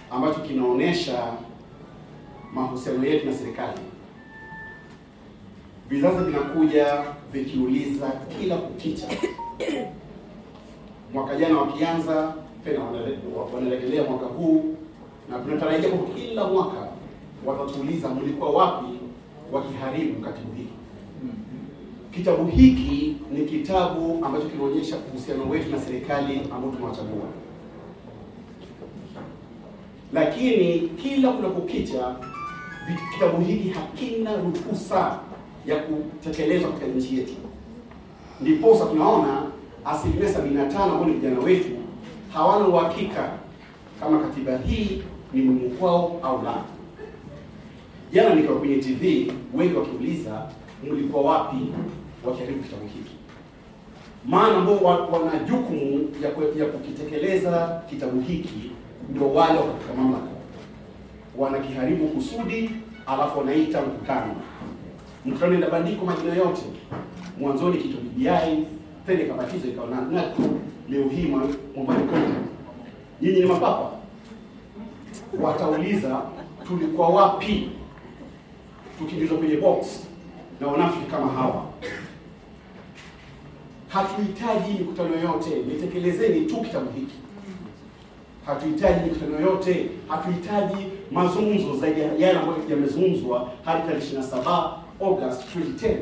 ambacho kinaonyesha mahusiano yetu na serikali. Vizazi vinakuja vikiuliza kila kukicha. Mwaka jana wakianza tena wanale- wanarejelea mwaka huu, na tunatarajia kwamba kila mwaka watatuuliza mlikuwa wapi wakiharibu katibu hiki. Kitabu hiki ni kitabu ambacho kinaonyesha uhusiano wetu na serikali ambao tumewachagua, lakini kila kunapokicha vi- kitabu hiki hakina ruhusa ya kutekelezwa katika nchi yetu. Ndiposa tunaona asilimia sabini na tano ambao ni vijana wetu hawana uhakika kama katiba hii ni muhimu kwao au la. Jana nikiwa kwenye TV, wengi wakiuliza mlikuwa wapi wakiharibu kitabu hiki, maana ambao wa- wana jukumu ya, ku- ya kukitekeleza kitabu hiki ndio wale wako katika mamlaka, wanakiharibu kusudi, alafu wanaita mkutano. Mkutano inabandikwa majina yote, mwanzoni kitu BBI, tena ikabatizwa ikawa na NACO, leo hii mwambani nyinyi ni mapapa, watauliza tulikuwa wapi tukiingizwa kwenye box na wanafiki kama hawa. Hatuhitaji mikutano yoyote, nitekelezeni tu kitabu hiki. Hatuhitaji mikutano yoyote, hatuhitaji mazungumzo zaidi ya yale ambayo yamezungumzwa hadi tarehe 27 August 2010.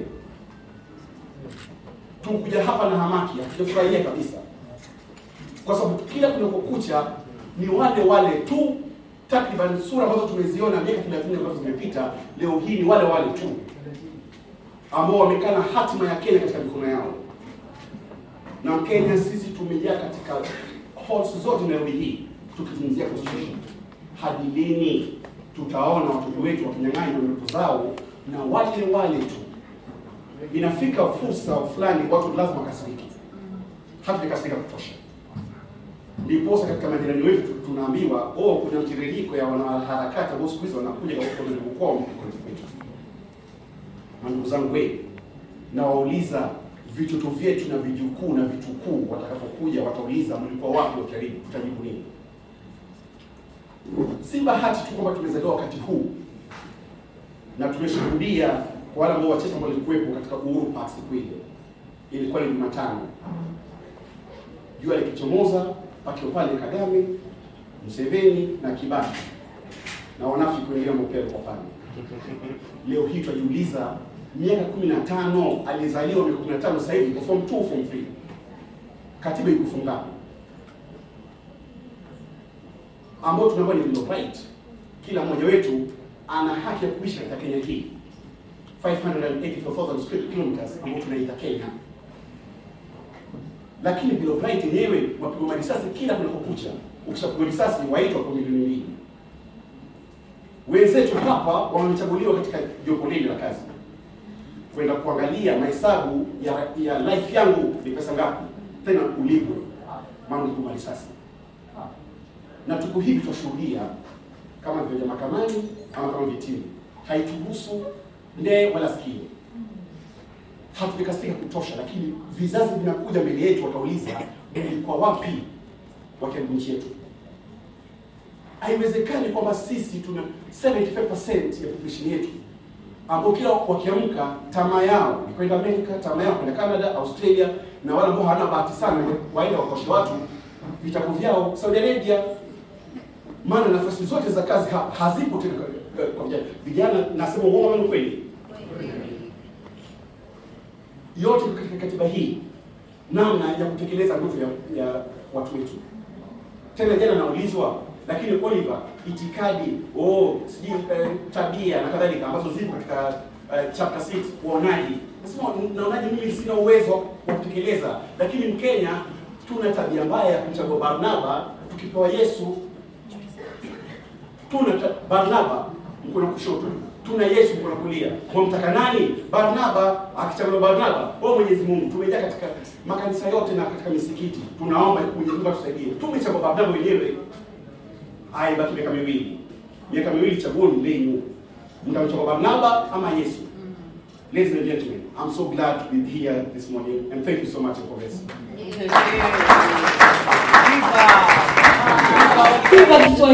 Tukuja hapa na hamaki, hatujafurahia kabisa, kwa sababu kila kunapokucha ni wale wale tu takriban sura ambazo tumeziona miaka 30 ambazo zimepita, leo hii ni wale wale tu ambao wamekaa na hatima ya Kenya katika mikono yao. Na Kenya sisi tumejaa katika halls zote Nairobi hii tukizungumzia constitution. Hadi lini tutaona watoto wetu wakinyang'anywa ndoto zao na wale wale tu? Inafika fursa fulani watu lazima wakasiriki, hatujakasirika kutosha ndiposa katika majirani wetu tu- tunaambiwa oh, kuna mtiririko ya wanaharakati ambao siku hizi wanakuja kwa kwao kwetu. Na ndugu zangu we, nawauliza vitoto vyetu na vijukuu na vitukuu watakapokuja, watauliza mlikuwa wapi wakiharibu, tutajibu nini? Si bahati tu kwamba tumezaliwa wakati huu na tumeshuhudia kwa wale ambao wachache ambao walikuwepo katika Uhuru Park siku ile, ilikuwa ni Jumatano jua likichomoza, pakiwa pale Kagame, Museveni na Kibaki na wanafiki kuendelea mopero kwa pale. Leo hii tunajiuliza, miaka kumi na tano alizaliwa miaka kumi na tano sasa hivi yuko form 2 form 3 katiba ikufunga ambao tunaambiwa ni bill of right. Kila mmoja wetu ana haki ya kuishi katika Kenya hii 584,000 square kilometers ambao tunaita Kenya lakini Bill of Rights yenyewe wapigwa risasi kila kunapokucha. Ukishapigwa risasi waitwa kwa milioni mbili. Wenzetu hapa wamechaguliwa katika jopo lile la kazi kwenda kuangalia mahesabu ya, ya life yangu ni pesa ngapi, tena ulipwe, maana ulipigwa risasi. Na tuko hivi twashuhudia kama vile mahakamani ama kama vitini, haituhusu ndee wala sikio hatujakasirika kutosha, lakini vizazi vinakuja mbele yetu, watauliza mlikuwa wapi wakiharibu nchi yetu? Haiwezekani kwamba sisi tuna 75% ya population yetu ambao kila wakiamka tamaa yao ni kwenda Amerika, tamaa yao kwenda Canada, Australia, na wale ambao hawana bahati sana waenda wakoshe watu vitabu vyao Saudi Arabia, maana nafasi zote za kazi ha hazipo tena kwa- kwa vijana. Vijana nasema uongo ama ni kweli? yote katika katiba hii namna ya kutekeleza ndoto ya, ya watu wetu. Tena jana naulizwa, lakini Oliver, itikadi oh, sijui eh, tabia na kadhalika ambazo zipo katika eh, chapter 6 uonaji, nasema naonaje? Mimi sina uwezo wa kutekeleza, lakini Mkenya tuna tabia mbaya ya kumchagua Barnaba tukipewa Yesu. Tuna ta- Barnaba mkono kushoto tuna Yesu mkono kulia. Mwamtaka nani? Barnaba. Akichaguliwa Barnaba, wewe Mwenyezi Mungu, tumejaa katika makanisa yote na katika misikiti, tunaomba Mwenyezi Mungu atusaidie. Tumechagua Barnaba wenyewe, haibaki miaka miwili, miaka miwili, chaguoni lenyu, mtamchagua Barnaba ama Yesu. Ladies and gentlemen, I'm so glad to be here this morning and thank you so much for this. Viva Kiswahili.